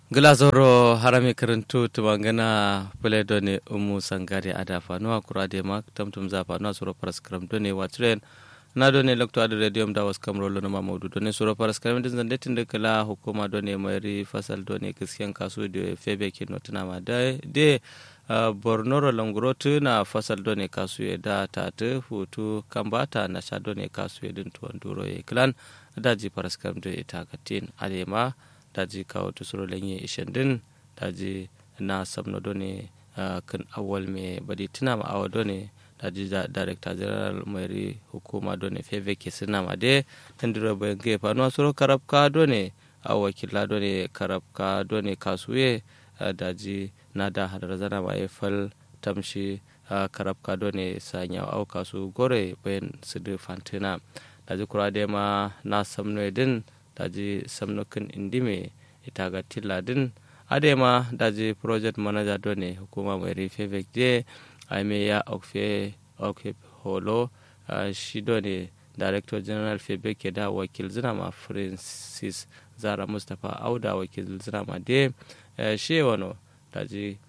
glazoro harami karantu tumangana pele done umu sangare ada fanuwa kura de mak tamtum za fanuwa suro paraskram done watren na done lokto adu radium da was kamro lono mamudu done suro paraskram din zande tinde kala hukuma done mayri fasal done kiskiyan kasu de febe ke notuna ma de de Uh, bornoro langurotu na fasal done kasu ya da ta ta hutu kambata na sha done kasu ya din tuwan duro ya klan daji paraskram da ita katin alema daji kawo tusuro lenye ishen din daji na sabno done uh, kan awal me badi tuna ma awa done daji da director general mai hukuma done feve ke suna ma de tandiro bayan ge fanuwa suro karabka done a wakila done karabka done kasuye uh, daji na da hadar zana ma fal tamshi uh, karabka done sanya au kasu gore bayan su da fantina daji kura da ma na samno din daji samnokin indime ita ga tiladin adema daji project manager done hukuma mai rufe je aime ya okfe okfe holo uh, shi done director general febe ke da wakil zina ma francis zara mustapha auda wakil zina ma de uh, shi wano daji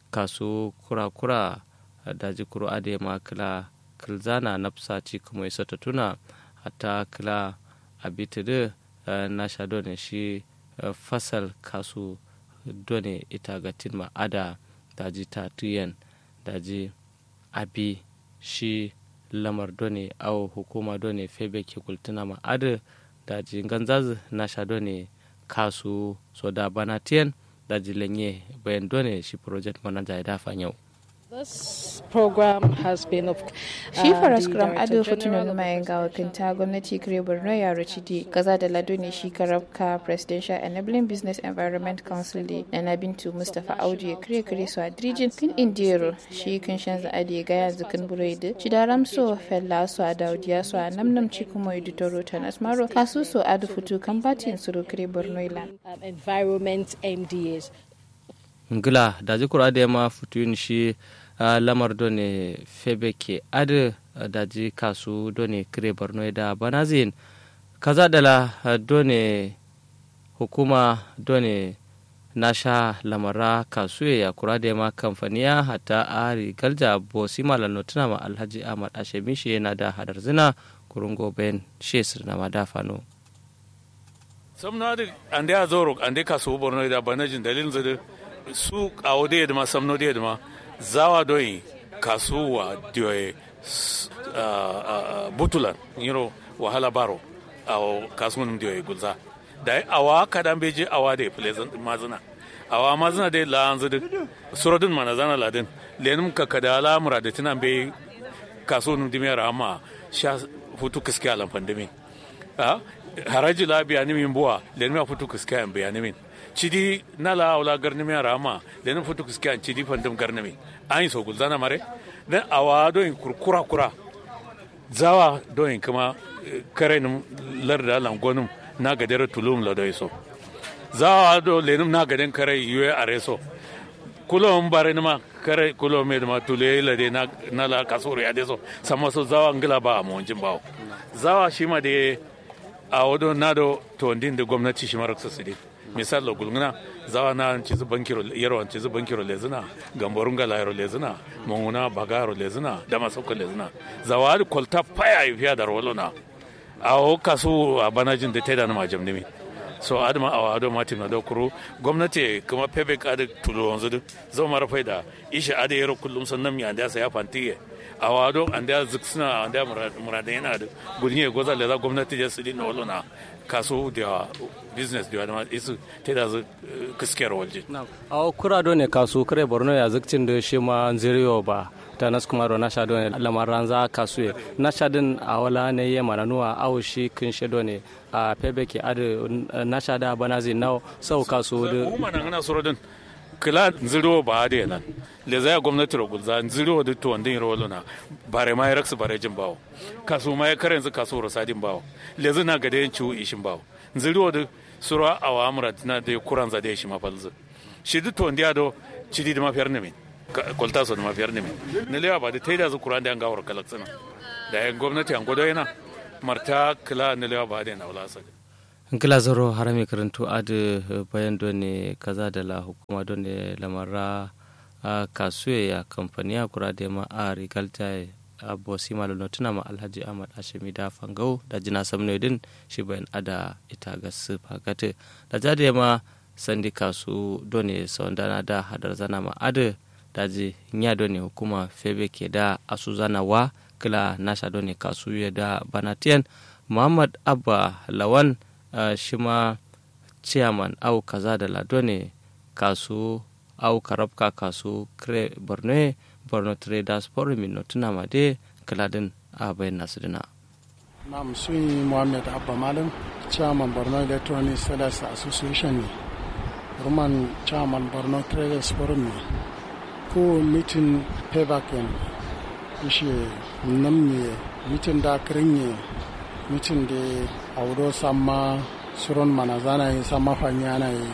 kasu kura-kura daji kuro adema kila kilzana nafsa ci kuma isa ta tuna hatta kila abitidu uh, na sha done shi uh, fasal kasu done ita ga ma ada daji ta tuyen daji abi shi lamar done au hukuma done febe ke kultuna ma ada daji ganzaz na sha done kasu so da banatiyan daji lenye bayan done shi project manager ya dafa yau This program has been of Shi Faras Kram Ado Fortuna Numa Yanga wakilta gwamnati kire Borno ya Rachidi gaza da lado ne shi karabka Presidential Enabling Business Environment Council da na Nabintu Mustapha Audu ya kire kire su a Dirijin kin Indiyero shi kan shan za ade ga yanzu kan Buraidu shi da Ramso Fella su a Daudiya su a Namnam ci kuma Editoro ta Nasmaro kasu su Ado Futu kan batin su kire Borno Ilan. Environment MDAs. Ngila da jikura da ma futun shi Uh, lamar done febe ke adu uh, daji kasu done kire borno da banazin kaza dala uh, done hukuma done nasha lamara kasu ya kura da ma kamfaniya hata ari galja bosi malano tuna ma alhaji ahmad ashemi shi yana da hadar zina kurungo ben shesir na madafano samna da ande a zoro ande kasu borno da banajin dalilin zai su kawo da yadda ma samno da yadda ma zawa doyi kasuwa diyoye butulan yiro wahala baro a kasuwan diyoye gulza da awa kadan beji awa da filezan mazina awa mazina da la an zidi suradin mana zana ladin lenin ka kada la muradatin an bai kasuwan dimiyar amma sha hutu kiske alan pandemi haraji la biya nimin buwa lenin ma hutu kiske an biya nimin cidi nala wala garnimi rama lenin futu kiske an cidi fandum garnimi an yi so gulzana mare dan awa doyin kurkura kura zawa doyin kuma kare nim larda langonum na gadere tulum la doyi so zawa do lenim na gaden kare yuwe are so kulo bare nima kare kulo me ma tule la de na na la kasuru ya de so sama so zawa ngila ba mo jin bawo zawa shi ma de a wado na do to ndin da gwamnati shi maraksa su dai misal lo gulngana zawa na cizu bankiro yarwan cizu bankiro lezina gamborun gala yaro lezina monguna bagaro lezina dama sauka lezina zawa da kolta paya yi fiya da rolona a o kasu a banajin da ta da na majam nimi so adama a wado mati na dokuru gwamnati kuma pebe ka da tulo wanzu duk zo mara faida isha ada yaro kullum sannan mi anda saya fantiye a wado anda ziksina anda muradan yana da gudunye goza leza gwamnati ya sidi na olona kaso da business da wani isu ta da kiskiyar walje. a kura do ne kaso kare borno ya zikcin da shi ma ziriyo ba ta nas kuma do nasha do ne lamaran za kasu ye nasha din a wala ne ye mananuwa awo shi kin she do ne a pebe ke adu nasha da bana zai nawo sau kaso da kuma nan ana suro din kila ziriyo ba da yana le zai gwamnati ro gulza ziriyo da to wandin ro lona bare ma ya raksu bare jin bawo kaso ma ya kare yanzu kaso ro sadin bawo le zai na gade yin ciwo ishin bawo ziriyo da suro awa amura na da kuran za da shi mafalzu shi duk to ndiya do cidi da mafiyar ne min kwalta so da mafiyar ne min ne lewa ba da taida zu kuran da an gawar kalaksana da yan gwamnati an gwado yana marta kila ne lewa ba da yana wala sa nkila zoro harami karantu adu bayan done kaza da la hukuma done lamara a kasuye ya kamfani ya kura da ma a rigalta a bosi malo tuna ma alhaji ahmad ashemi da fangau da jina samno din shi bayan ada ita ga su fakate da jade ma sandi kasu done saundana da hadar zana ma adu da ji nya done hukuma febe ke da asu zana wa kila nasha done kasu ya da banatiyan muhammad abba lawan Uh, shi ma chairman au kaza da lado ne kasu au karabka kasu kre borno borno traders forum no tuna ma de kaladin a bayan nasu dina nam sun muhammad abba malam chairman borno electronic sellers association ne roman chairman borno traders forum ne ko mitin payback ishe nam ne mitin da kirin mitin da audo sama suron mana zana yi sama fanyana yi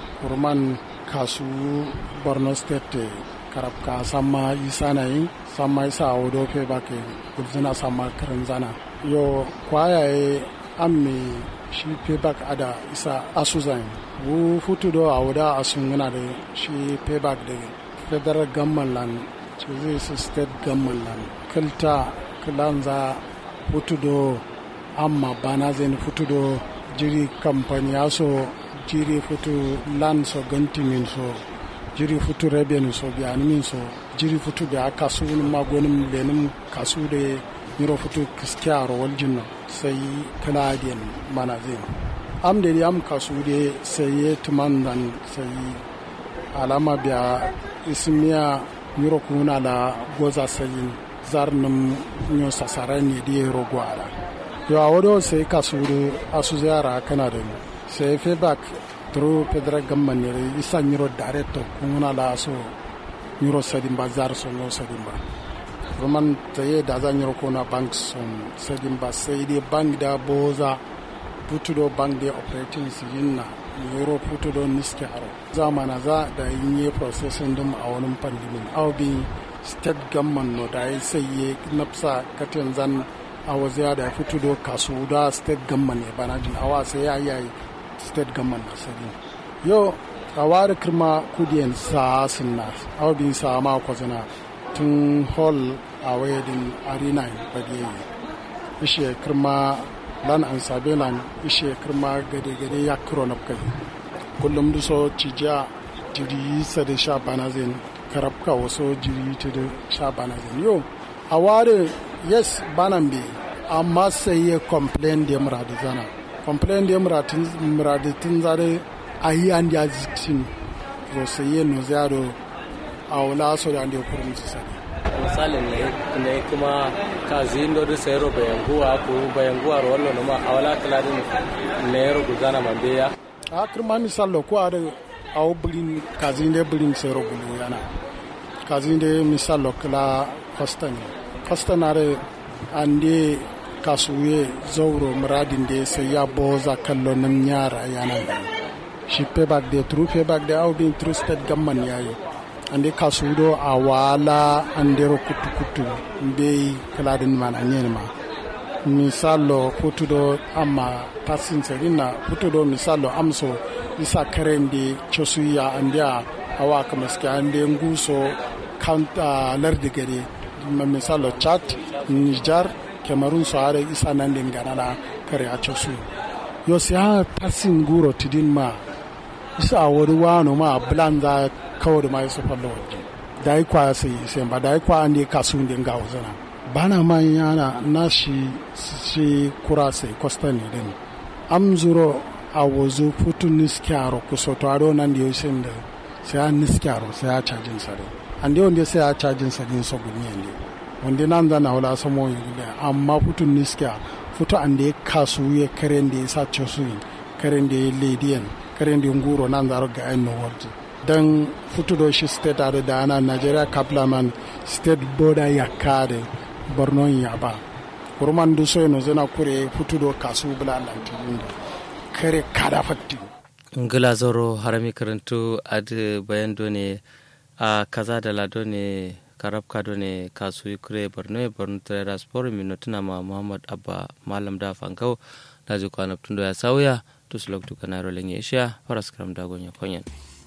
kurman kasu borno state karabka sama isa na yi sama isa audo fe bake gulzina sama karin zana yo kwaya yi amme shi payback ada isa asuzan wu futu do auda asun yana da shi payback da federal government land ce zai su state government land kilta kilanza futu do amma bana zai futu do jiri kamfani so jiri futu land so ganti min so jiri futu revenue so biyani min so jiri futu da kasu magonin lenin kasu da miro futu kiskiyar waljin sai kanadian mana zai am da am kasu da sai ya tuman dan sai alama biya ismiya miro kuna la goza sai zarnin nyo sasaran ne da ya rogo ala yo awodo sai kasuru asu ziyara kana da sai feedback through federal government ne isa nyiro director kuna la so nyiro sadin ba zar so no sadin ba roman taye da za nyiro kuna bank son sadin ba sai dai bank da boza putudo bank da operating yinna nyiro putudo niske aro zamana za da yin processing dum a wani pandimin au bi state government no da sai ye napsa katin zan a waziya da ya fito da kasu da state government ne bana jin awa sai ya yi state government na sani yau a wari kirma kudiyan sa sinna awa bin sa ma kwazina tun hall a wayadin arena badiyayi ishe kirma lan an sabe lan ishe kirma gade gade ya kiro na kai kullum da so cijiya jiri sa da sha bana zin karabka wasu jiri ta da sha bana zin yau a ware yes banan bi amma sai ya complain da muradi zana complain da muradi tun zare a yi an da zikin zo sai ya no zaro a wula so da ya kurum su sani misalin ne ne kuma ka zindo da sai ro bayan guwa ko bayan guwa ro wallo ma a wala kaladin ne ro gudana mambeya a kirma misalo ko a da a birin kazin da birin sai ro gulu yana kazin da misalo kala kwastani kwastanare ande kasuye zauro muradin da sai ya boza kallo nan yara yana shi payback da true payback da au bin true state gamman yayi ande kasudo a wala ande ro kutu kutu be kaladin man anyen ma misalo putudo amma passing serina putudo misalo amso isa karende chosuya ande awa kamaske ande nguso kanta lardi gare misalo chad niger cameroon so are isa nan din ganana kare a su yo si ha passing guro tidin ma isa wori wano ma blanda kawar ma isa fallo waje dai kwa sai sai ba dai kwa ande kasun din ga wazana bana man yana na shi shi kura sai costa ne din amzuro a wazo futun niskiyaro kusoto ado nan da yau da sai an niskiyaro sai a cajin sare ande wanda sai a cajin sare so gunye ne wanda nan da na wala samo yule amma futun niskiya futu ande kasu ye karen da sa chosu karen da lediyan karen da nguro nan da ga en no wardi dan futu do shi state are da ana Nigeria kaplaman state border ya kare Borno ya ba kurman du so no zana kure futu do kasu bula lantin kare kada fatti ngila zoro harami karantu ad bayan ne a kaza da lado ne karab kado ne kasu kure borno borno traders forum no tuna ma muhammad abba malam da fankau da ji kwana tundo ya sauya tuslok tu kanaro lenye isha paraskram dagonya konyen